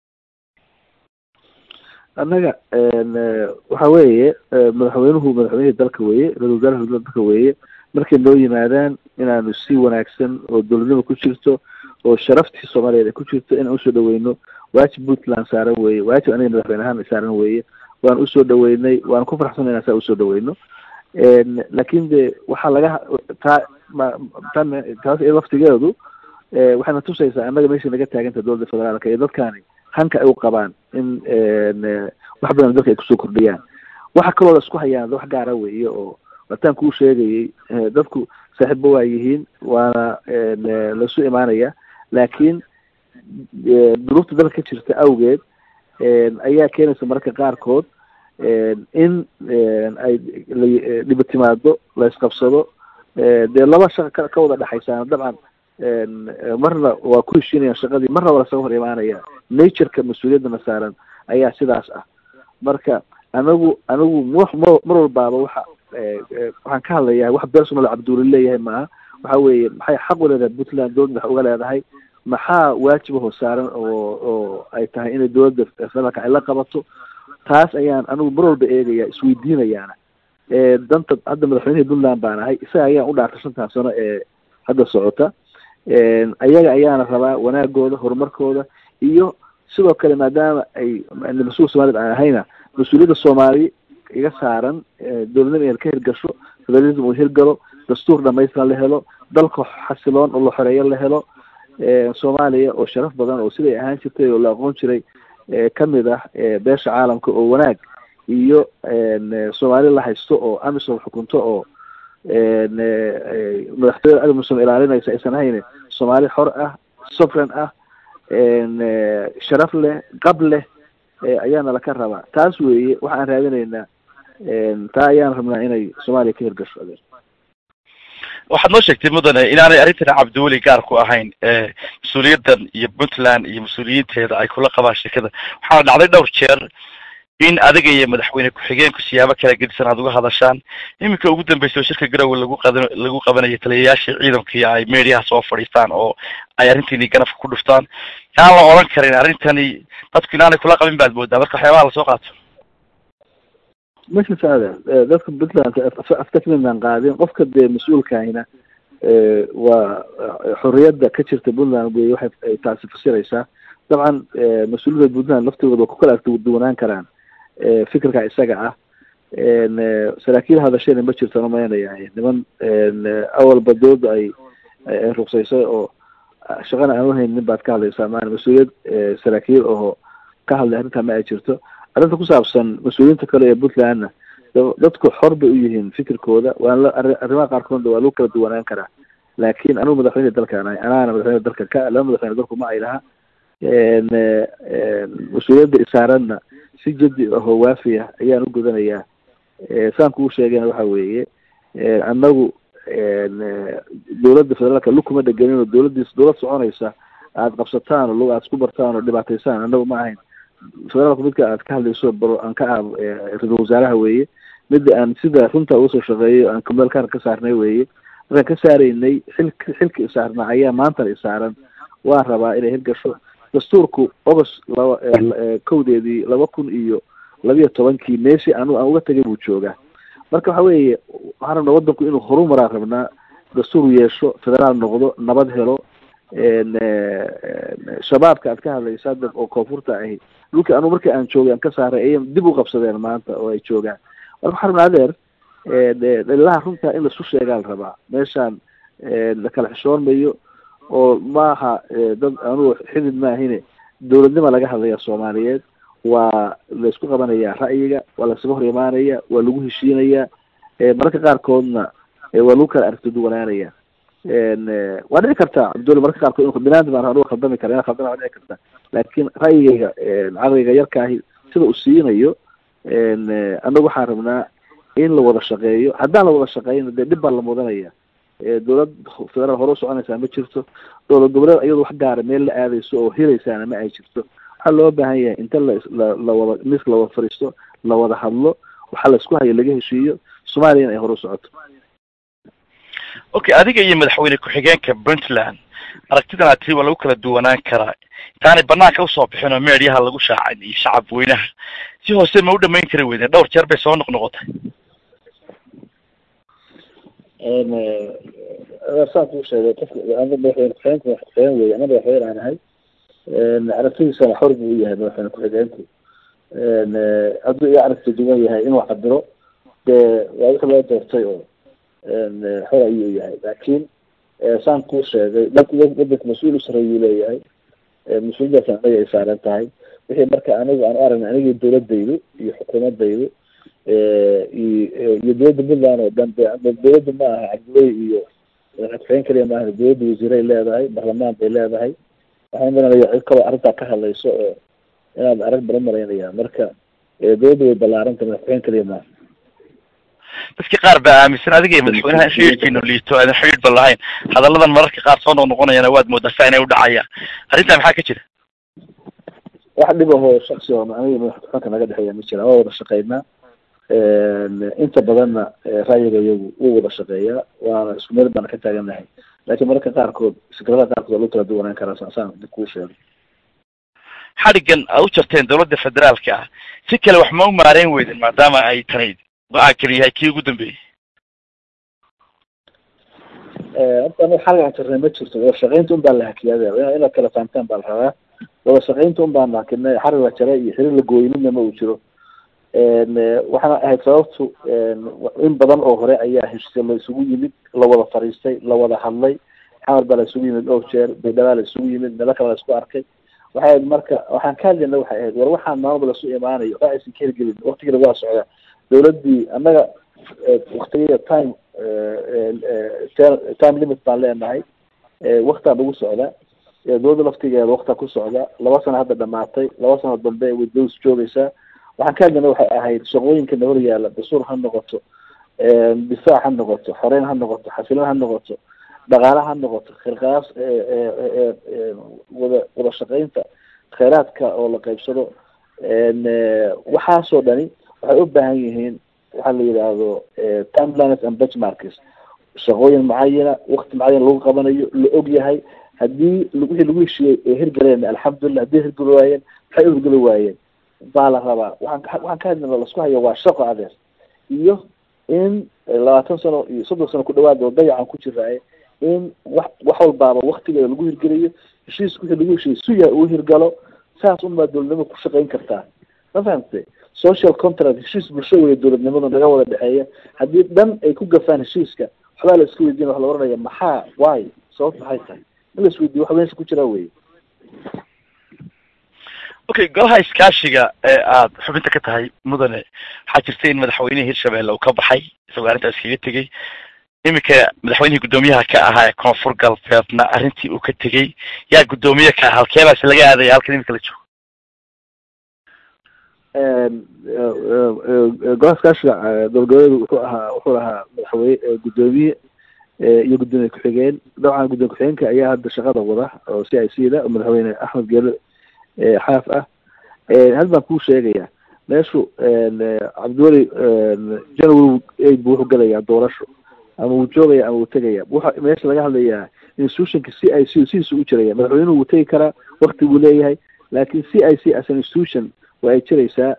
annaga waxa weeye madaxweynuhu madaxweynihii dalka weeye ra-isul wasaaraha dalka weeye markay noo yimaadaan inaanu si wanaagsan oo dowladnimo ku jirto oo sharaftii soomaaliyeed ay ku jirto inaan usoo dhaweyno waajib puntland saaran weeye waajib aniga madaxweyne ahaan saaran weeye waan usoo dhaweynay waan ku farxsanay inaan saa usoo dhaweyno laakin de waxaa laga taa ma tan taas iyo laftigeedu waxayna tusaysaa annaga meesha naga taaganta dowladda federaalka iyo dadkaani hanka ay u qabaan in wax badan dadka ay kusoo kordhiyaan waxa kaloo la isku hayaan wax gaara weeye oo wataan kuu sheegayay dadku saaxiibba waa yihiin waana laisu imaanaya laakiin duruufta dalka ka jirta awgeed ayaa keenaysa mararka qaarkood in ay dhiba timaado la isqabsado dee laba shaqa ka wada dhexaysaana dabcan marna waa ku heshiinayaan shaqadii marna waa lasaga hor imaanaya natureka mas-uuliyaddana saaran ayaa sidaas ah marka anagu anigu m mar walbaaba waxa waxaan ka hadlayaa wax personal cabduuli leeyahay maaha waxa weeye maxay xaq u leedahay puntland dowladda wax uga leedahay maxaa waajibaho saaran oo oo ay tahay inay dowladda federaalka ay la qabato taas ayaan anigu mar walba eegaya isweydiinayaana danta hadda madaxweynihii puntland baan ahay isaga ayaan u dhaartay shantan sano ee hadda socota ayaga ayaana rabaa wanaagooda horumarkooda iyo sidoo kale maadaama ay mas-uul soomaaliyed aan ahayna mas-uuliyadda soomaali iga saaran dowladnima in ka hirgasho federalism uu hirgalo dastuur dhamaystiran la helo dalka xasiloon oo la xoreeyo la helo soomaaliya oo sharaf badan oo siday ahaan jirtay oo la aqoon jiray kamid ah beesha caalamka oo wanaag iyo soomaali la haysto oo amisom xukunto oo madaxtooyada amisom ilaalinaysa aysan ahayn soomaali xor ah sovereign ah sharaf leh qab leh ayaana laka rabaa taas weeye waxa aan raadinaynaa taa ayaan rabnaa inay soomaaliya ka hirgasho adeer waxaad noo sheegtay mudane inaanay arrintan cabdiweli gaar ku ahayn mas-uuliyaddan iyo puntland iyo mas-uuliyiinteeda ay kula qabaan shirkada waxaana dhacday dhowr jeer in adiga iyo madaxweyne ku-xigeenku siyaabo kala gedisan aad uga hadashaan iminka ugu dambeysa oo shirka garowe lagu qad lagu qabanayo taliyayaashii ciidankii ay mediaha soo fadhiistaan oo ay arrintiini ganafka ku dhuftaan yaan la odhan karin arrintani dadku inaanay kula qabin baad moodaa marka waxyaabaha lasoo qaato masha saada dadka puntland aftakminan qaadin qofka dee mas-uulkahina waa xorriyadda ka jirta puntland wey waxay taasi fasiraysaa dabcan mas-uuliyadda puntland laftigooda waa ku kala arkaduwanaan karaan fikirka isaga ah saraakiil hadashayna ma jirtaan umaynaya niman awalba dooda ay ay ruqsaysay oo shaqana aan uhaynin baad ka hadlaysaa maana mas-uuliyad saraakiil oo ka hadlay arrintaa ma ay jirto arrinta ku saabsan mas-uuliyiinta kale ee puntlandna dadku xor bay u yihiin fikirkooda waan la arrimaha qaarkoodna waa lagu kala duwanaan karaa laakin anigu madaxweyne dalkaan ahay anaana madaxweyne dalka ka laba madaxweyne dalku ma ay laha mas-uuliyadda isaaranna si jadi ahoo waafi ah ayaan u gudanayaa saan kuu sheegayna waxa weeye annagu dowladda federaalka lug kuma dheganin oo dowladdiis dowlad soconaysa aada qabsataan oo lug aada isku bartaan oo dhibaataysaan annagu ma ahayn federaalku midka aad ka hadlayso baro aan ka ah ra-isul wasaaraha weeye midda aan sida runta uga soo shaqeeyo aan kumeelkaan ka saarnay weeye markaan ka saaraynay xil xilka isaarnaa ayaa maantana isaaran waan rabaa inay hirgasho dastuurku august laba kowdeedii laba kun iyo labiyo tobankii meeshii anu aan uga tegay buu joogaa marka waxa weeye waxaan rabnaa waddanku inuu horumaraan rabnaa dastuur yeesho federaal noqdo nabad helo shabaabka aad ka hadlaysa hadda oo koonfurta ahi dhulkii anu markii aan joogay aan ka saaray ayay dib u qabsadeen maanta oo ay joogaan marka waxaan rabnaa adeer dhalilaha runtaa in laisu sheegaa la rabaa meeshaan lakala xishoonmayo oo maaha dad anugu xidid maahine dowladnima laga hadlaya soomaaliyeed waa laisku qabanayaa ra'yiga waa laisaga hor imaanaya waa lagu heshiinaya mararka qaarkoodna waa lagu kala aragti duwanaanaya waa dhici kartaa cabdulla mararka qaarkood inu binaadam baan anuga khaldami kara ina khaldana waa dhici karta laakin ra'yigayga caqliga yarkaahi sida uu siinayo annagu waxaan rabnaa in la wada shaqeeyo haddaan la wada shaqeyno dee dhib baa la mudanaya dowlad federaal hore u soconaysaa ma jirto dowlad goboleed iyado wax gaara meel la aadayso oo hiraysaana ma ay jirto waxaa loo baahan yahay inta la lawada miska lawada fadhiisto la wada hadlo waxaa la isku hayo laga heshiiyo soomaaliyana ay hore u socoto okay adiga iyo madaxweyne ku-xigeenka puntland aragtidan aad tiri waa lagu kala duwanaan karaa intaanay banaanka usoo bixin oo meediyaha lagu shaacin iyo shacab weynaha si hoose ma u dhamayn kari weydeen dhowr jeer bay soo noqnoqotay saan kuu sheegay qofka madaxweyne ku-xigeenka madaxweyne wey ana madaxweyne aan ahay aragtidiisana xor buu u yahay madaxweyne ku-xigeenku hadduu iga aragti duwan yahay inuu cabiro dee waa wixii loo doortay oo xor ayuu yahay laakiin saan kuu sheegay wadanka mas-uul usarayuu leeyahay mas-uuliyadaas anaga ay saaran tahay wixii marka anigu aan u aragna anigii dawladaydu iyo xukuumadaydu iyo dowladda puntland oo dhan dowladda ma aha cabdiwey iyo madaxweyne kaliya maaha dowladda wasiiray leedahay baarlamaan bay leedahay waxaan maranaya cid kaloo arrintaa ka hadlayso oo inaad arag baran maraynaya marka dowladda way ballaaranta madaxweyne kaliya maaha dadka qaar baa aaminsan adiga iyo madaxweynaha in xidhiidhkiinu liito aadan xidhiidh ba lahayn hadalladan mararka qaar soo noqnoqonayana waad moodaa saa inay udhacayaan arrintaa maxaa ka jira wax dhib ahoo shaksi oo aniga madaxxukunka naga dhexeeya ma jira waa wada shaqeynaa inta badanna ra'yiga iyagu wuu wada shaqeeyaa waana isku meel baana ka taaganahay laakiin mararka qaarkood fikradaha qaarkood waa lagu kala duwanaan karaa saasaan dib kuu sheego xadhigan aad u jarteen dawladda federaalka ah si kale wax ma u maareyn weydin maadaama ay tani go-aan keli yahay kii ugu dambeeyey horta aniga xalgan jarnay ma jirto wada shaqeynta un baa la hakiyaada inaad kala fahamtaan baa la rabaa wada shaqeynta un baan hakinay xarig la jaray iyo xiriir la gooyey midna ma uu jiro waxaana ahayd sababtu in badan oo hore ayaa heshiisya la isugu yimid la wada fariistay la wada hadlay xamar baa la isugu yimid dhowr jeer baydhabaa la isugu yimid meelo kale la isku arkay waxay ahayd marka waxaan ka hadlayna waxay ahayd war waxaan maalmaba lasu imaanayo oo aysan ka hirgelin waktigiina waa socdaa dawladdii annaga waktigeeda time time limit baan leenahay waktaa nagu socda dawladda laftigeeda waktaa ku socda laba sano hadda dhamaatay laba sano dambe way dawlis joogaysaa waxaan ka hadlayna waxay ahayd shaqooyinkana hor yaalla dastuur ha noqoto difaac ha noqoto xoreyn ha noqoto xasilan ha noqoto dhaqaale ha noqoto khirqaas wada wada shaqeynta kheyraadka oo la qaybsado waxaasoo dhani waxay u baahan yihiin waxaa la yidhaahdo timelines and benchmarks shaqooyin macayana wakti macayan lagu qabanayo la og yahay haddii wixii lagu heshiiyey ee hirgaleen alxamdulilah haddii hirgeli waayeen maxay u hirgeli waayeen baa la rabaa waxaan waxaan ka hadlina lasku hayo waa shaqo adeer iyo in labaatan sano iyo soddon sano ku dhawaad oo dayacan ku jiraaye in wax wax walbaaba waktigeeda lagu hirgeliyo heshiis wixii lagu heshiiyey suya uu hirgalo saas unbaa dowladnimo ku shaqeyn kartaa ma fahamtay social contract heshiis bulsho weya dowladnimadu naga wada dhexeeya haddii dhan ay ku gafaan heshiiska waxbaa la iska weydiina wax la oranaya maxaa why sababta maxay tahay in la isweydiyo wax meesha ku jiraa wey okay golaha iskaashiga ee aada xubinta ka tahay mudane waxaa jirta in madaxweynihii hirshabelle uu ka baxay isagoo arrintaas kaga tegey iminka madaxweynihii guddoomiyaha ka ahaa ee koonfur galbeedna arrintii uu ka tegey yaa guddoomiye ka ah halkeebaas laga aadaya halkan iminka la joogo golaha iskaashiga dowlgoboleedu wuxuu ahaa wuxuu ahaa madaxweyne guddoomiye iyo guddoomiye ku-xigeen dabcan guddoomiye ku-xigeenka ayaa hadda shaqada wada oo c i c da oo madaxweyne axmed geele xaaf ah hal baan kuu sheegaya meeshu cabdiweli january aid bu wuxuu gelayaa doorasho ama wuu joogaya ama wuu tegaya wuxa meesha laga hadlayaa institutionka c i c sidiisa u jiraya madaxweynuhu wuu tegi karaa wakti buu leeyahay laakin c i c as an institution waa ay jiraysaa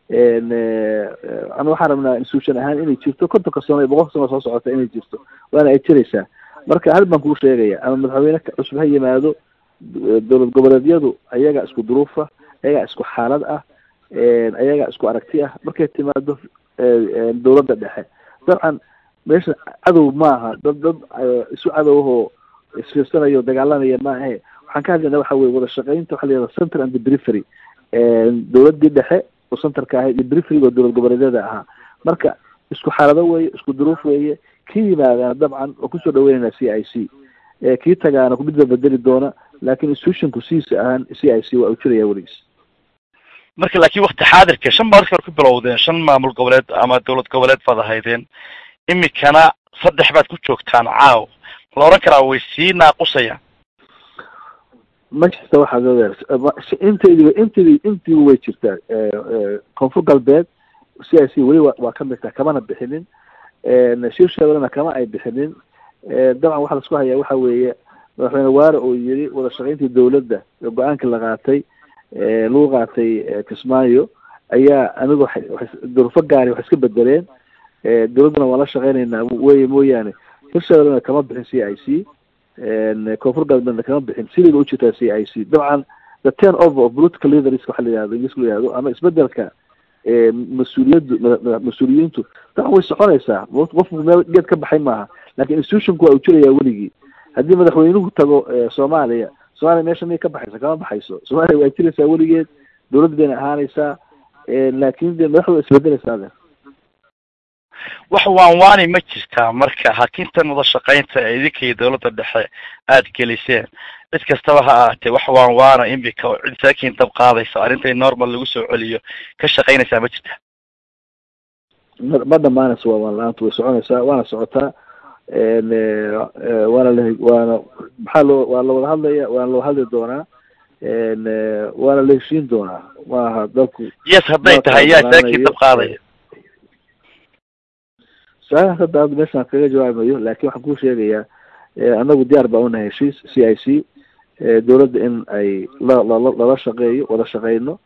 ama waxaan rabnaa institution ahaan inay jirto kontonka sano iyo boqolka sano soo socota inay jirto waana ay jiraysaa marka hal baan kuu sheegaya ama madaxweyne cusub ha yimaado dowlad goboleedyadu ayagaa isku duruufa ayagaa isku xaalad ah ayagaa isku aragti ah markay timaado dowladda dhexe dabcan meesha cadow maaha dad dad isu cadowahoo isfiirsanayo dagaalanaya maahe waxaan ka hadlayna waxa weye wada shaqeynta waxa la yihahda center and the perifery dowladdii dhexe oo centerka ahayd iyo periferyga oo dowlad goboleedyada ahaa marka isku xaalado weeye isku duruuf weeye kii yimaadaana dabcan oo kusoo dhaweynayna c i c kii tagaana kumidba bedeli doona laakin institutionku sidiisa ahaan c i c waa u jiraya weligiis marka laakin wakti xaadirka shan baa markii hore ku bilowdeen shan maamul goboleed ama dowlad goboleed baad ahaydeen imikana saddex baad ku joogtaan caaw la oran karaa way sii naaqusayaan ma jirta waxaad odeer intaydiba intaydi intiiba way jirtaa koonfur galbeed c i c weli wa waa ka midta kamana bixinin shirsheedana kama ay bixinin dabcan waxaa laisku hayaa waxa weeye madaxweyne waare oo yiri wada shaqeyntii dowladda ee go-aankii la qaatay lagu qaatay kismaayo ayaa anigu durufo gaari wax iska bedeleen dowladdana waan la shaqeynaynaa weye mooyaane hirshabeellena kama bixin c i c koonfur galbeedna kama bixin sidayba u jirtaa c i c dabcan the turn over of political leaders waxa la yihahdo ingiriiska la yihahdo ama isbedelka mas-uuliyaddu mas-uuliyiintu taa way soconaysaa qofku meel geed ka baxay maaha lakin institutionku waa uu jirayaa weligii haddii madaxweynuhu tago soomaaliya soomaaliya meesha miyay ka baxaysa kama baxayso soomaaliya waa jiraysaa weligeed dawladda bayna ahaanaysaa laakin de madaxda waa isbedelaysaa ade wax waanwaani ma jirtaa marka hakintan wada shaqaynta ee idinka iyo dawladda dhexe aada geliseen cid kastaba ha ahaatee wax waanwaana imika oo cid saakiin dab qaadaysa arrinta in normal lagu soo celiyo ka shaqaynaysaa ma jirta ma ma dhamaanaysa waa waan la-aantu way soconaysaa waana socotaa waana la waana maxaa loo waa lawada hadlaya waana loo hadli doonaa waana la heshiin doonaa maaha dalku yes hadday tahay yaa saakiin dab qaadaya su-aalahaas hadda hadda meeshaan kaga jawaabayo laakin waxaan kuu sheegayaa anagu diyaar baa unahay heshiis c i c dawladda in ay la lala lala shaqeeyo wada shaqeyno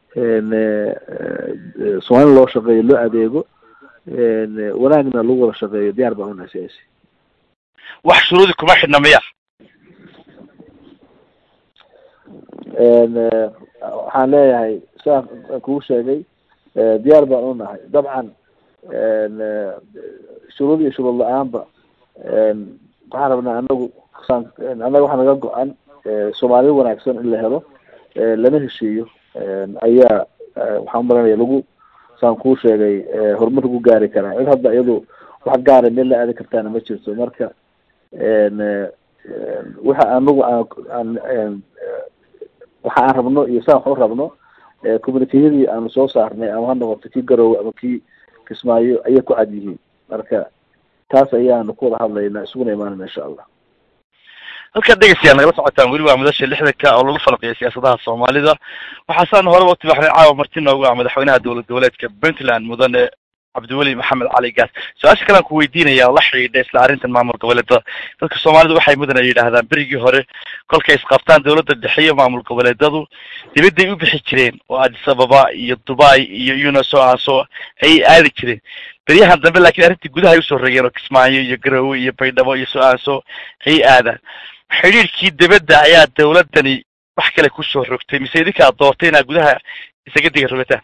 soomaalina loo shaqeeyo loo adeego wanaagna lagu wada shaqeeyo diyaar baa unahay c i c wax shuruudi kuma xidhna miya waxaan leeyahay siaan kugu sheegay diyaar baan unahay dabcan shuruud iyo shuruud la-aanba waxaan rabnaa anagu annaga waxaa naga go-an soomaaliya wanaagsan in la helo lana heshiiyo ayaa waxaan umalanaya lagu saan kuu sheegay horumar lagu gaari karaa cid hadda iyadu wax gaara meel la aadi kartaana ma jirto marka waxa anagu aan waxa aan rabno iyo saan wax u rabno communikeyadii aanu soo saarnay ama ha noqoto kii garoowe ama kii kismaayo ayay ku cad yihiin marka taas ayaanu ku wada hadlaynaa isuguna imaanayna insha allah halkaad dhegeystayaal nagala socotaan weli waa madasha lixdanka oo lagu falqiya siyaasadaha soomaalida waxaasaan horeba utibaxnay caawa marti noogu ah madaxweynaha dowlad goboleedka puntland mudane cabdiweli maxamed cali gaas su-aasha kalean ku weydiinaya la xidhiidha isla arrintan maamul goboleedada dadka soomaalida waxay mudana yidhaahdaan berigii hore kolkay isqabtaan dawladda dhexe iyo maamul goboleedadu dibadday u bixi jireen oo addis ababa iyo dubai iyo uneso aso ayay aadi jireen beryahan dambe lakin arrintii gudaha ay usoo regeen oo kismaayo iyo garowe iyo baydhabo iyo so-aanso ayay aadaan xidhiirkii dibadda ayaa dawladdani wax kale kusoo rogtay mise idinkaa doortay inaad gudaha isaga diga rogataan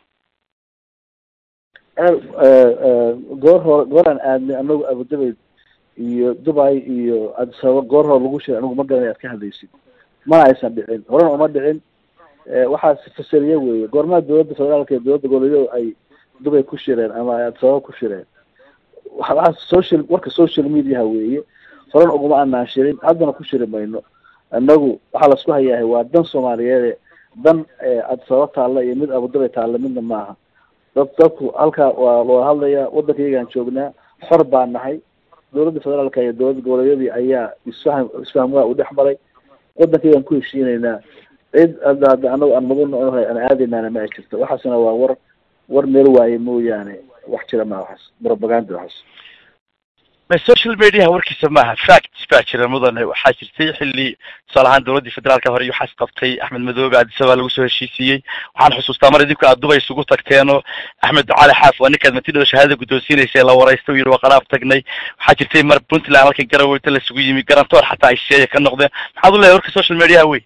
goor hore gooraan aadnay anagu abudabayd iyo dubai iyo addis ababa goor hore lagu shiray anigu ma garanay aad ka hadlaysid mana aysan dhicin horena uma dhicin waxaas fasaliye weeye goormaa dawladda federaalka iyo dawladda goboleedyadu ay dubay ku shireen ama ay addis ababa ku shireen waxaas social warka social mediaha weeye horena uguma anaan shirin haddana ku shiri mayno anagu waxaa laisku hayaahay waa dan soomaaliyeede dan addis ababa taalla iyo mid abudabay taalla midna maaha dad dadku halkaa waa looga hadlayaa waddankaygaan joognaa xor baa nahay dawladda federaalka iyo dawladda goboleedyadii ayaa isfaham isfahmwaa u dhex maray waddankaygaan ku heshiinaynaa cid hadda hadda anagu aan mudana onahay aan aadaynaana ma ay jirto waxaasna waa war war meel waaye mooyaane wax jira maa waxaas propaganda waxaas social mediaha warkiisa maaha facts baa jira mudane waxaa jirtay xilli tusaale ahaan dawladdii federaalka hore iyo waxaas qabtay axmed madoobe addisabaa lagu soo heshiisiiyey waxaan xusuustaa mar idinku aad dubay isugu tagteenoo axmed cali xaaf waa ninkaad matidhada shahaadada guddoonsiinaysa la waraysta u yidhi waa qaraab tagnay waxaa jirtay mar puntland halka garaweyta laisugu yimi garantoor xataa ay sheeya ka noqdeen maxaad u leeyahay warka social mediaha wey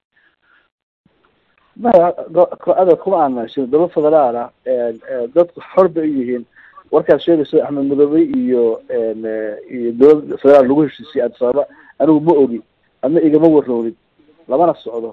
maya ada kuma aanashin dawlad federaal ah dadku xor bay u yihiin warkaad sheegayso axmed madoobe iyo iyo dawlad federaal lagu heshiisiyay addis ababa anigu ma ogi adna igama warroodin lamana socdo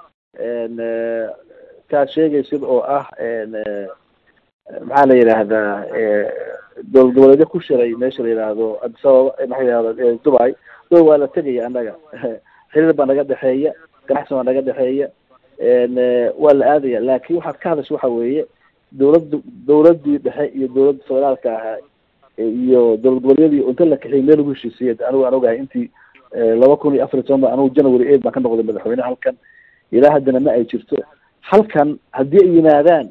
kaad sheegaysid oo ah maxaa la yidhaahdaa dowlad goboleedyo ku shiray meesha la yidhaahdo addis ababa maxaa yidhahda dubai dubai waa la tegaya annaga xiriir baa naga dhexeeya ganacsi baa naga dhexeeya waa la aadaya laakin waxaad ka hadasha waxa weeye dawladda dawladdii dhexe iyo dawladda federaalka ahaa iyo dowlad goboleedyadii inta la kaxiyay meel lagu heshiisiyay anigu aan ogahay intii laba kun iyo afar iyo toban ba anigu january eight baan ka noqday madaxweyne halkan ilaa haddana ma ay jirto halkan haddii ay yimaadaan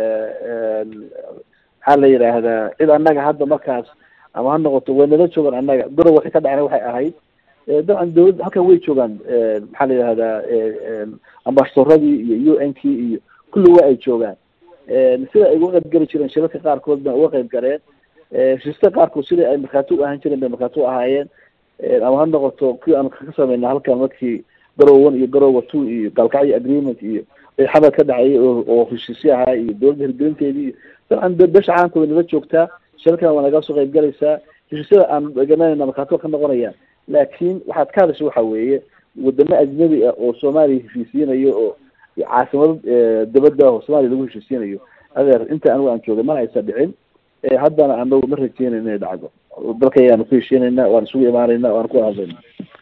maxaa la yidhaahdaa cid annaga hadda markaas ama ha noqoto way nala joogaan annaga garow waxay ka dhacna waxay ahayd dabcan dawladd halkan way joogaan maxaa la yidhahdaa ambasadoradii iyo u n k iyo kulli waa ay joogaan sida ay uga qayb geli jireen shirarka qaarkood ba uga qayb galeen heshiiska qaarkood sidai ay markhaati u ahaan jireen bay markhaati u ahaayeen ama ha noqoto kii aan ka sameyna halkan markii garow one iyo garowa two iyo gaalkacyo agreement iyo xabad ka dhacayay oo oo heshiisyo ahaa iyo dowladda hirgelinteedii iyo dabcan besha caalamkooda nala joogtaa shirkan waa naga soo qayb galaysaa heshiisyada aan garanayna markhaati ka noqonayaan laakiin waxaad ka hadasha waxa weeye wadamo ajnabi ah oo soomaaliya heshiisiinayo oo caasimado dabadda oo soomaaliya lagu heshiisiinayo adeer inta anigu aan joogay mana aysa dhicin haddana anagu ma rajeynayna inay dhacdo dalka ayaanu ku heshiinaynaa waan isugu imaanayna waan ku hadlayna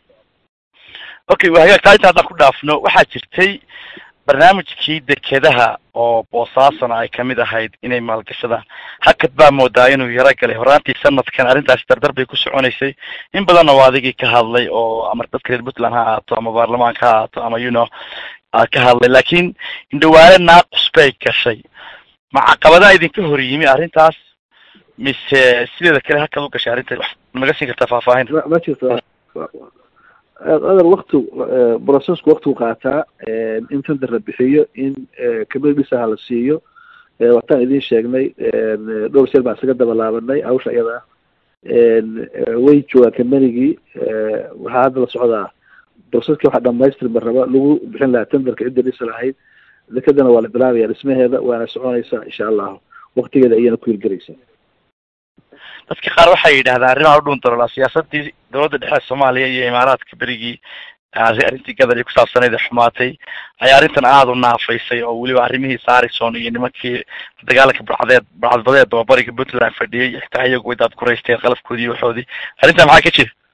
okay waa hagaag taa inta haddaan ku dhaafno waxaa jirtay barnaamijkii dekedaha oo boosaasona ay kamid ahayd inay maalgashadaan hakad baa moodaa inuu yaro galay horaantii sanadkan arrintaasi dardar bay ku soconaysay in badanna waa adigii ka hadlay oo ama dadka reer puntland ha ahaato ama baarlamaanka ha ahaato ama you know ka hadlay laakiin indhawaale naaqus bay gashay ma caqabadaa idinka hor yimi arrintaas mise sideeda kale hakad u gashay arrinta wax naga siin kartaa faahfaahin ma jirto adeer wakti processku waktigu qaataa in tender la bixiyo in kamida dhisaha la siiyo wataan idiin sheegnay dhowr jeer baan isaga daba laabanay hawsha iyada ah way joogaa kambanigii waxaa hadda la socdaa processki waxa dhamaystirma raba lagu bixin lahaa tenderka cidda dhisa lahayd dekadana waa la bilaabaya dhismaheeda waana soconaysaa insha allahu waktigeeda ayayna ku hirgelaysaa dadka qaar waxay yidhahdaan arrimaha u dhuun daroolaa siyaasadii dowladda dhexe soomaaliya iyo imaaraadka berigii arrintii gadar iyo kusaabsanayd ee xumaatay ayaa arrintan aada u naafaysay oo weliba arrimihii sarison iyo nimankii dagaalanka barcadeed barcadbadeed oo bariga puntland fadhiyay xitaa iyagu way daad kuraysteen qalabkoodii iyo waxoodii arrintan maxaa ka jira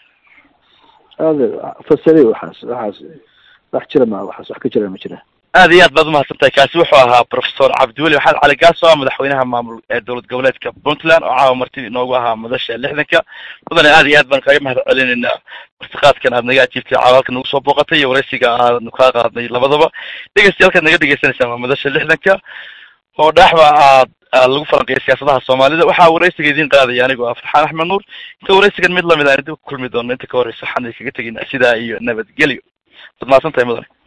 ade fasari waxaas waxaas wax jira ma waxaas wax ka jira ma jira aad iyo aad baad umahadsan tahay kaasi wuxuu ahaa professor cabdiweli maxamed cali gaaso ah madaxweynaha maamul ee dowlad goboleedka puntland oo caawa martidii inoogu ahaa madasha lixdanka mudane aad iyo aad baan kaaga mahad celinaynaa martiqaadkan aad naga ajiibtay caawa halka nagu soo booqatay iyo waraysiga aanu kaa qaadnay labadaba dhegeystayaal halkaad naga dhegeysanaysaa waa madasha lixdanka oo dhaaxba aad lagu falanqeeyay siyaasadaha soomaalida waxaa waraysiga idiin qaadaya anigoo ah farxaan axmed nuur inta waraysigan mid lamid aan idinku kulmi doono inta ka horeysa waxaan idinkaga tegaynaa sidaa iyo nabadgelyo waad mahadsan tahay mudane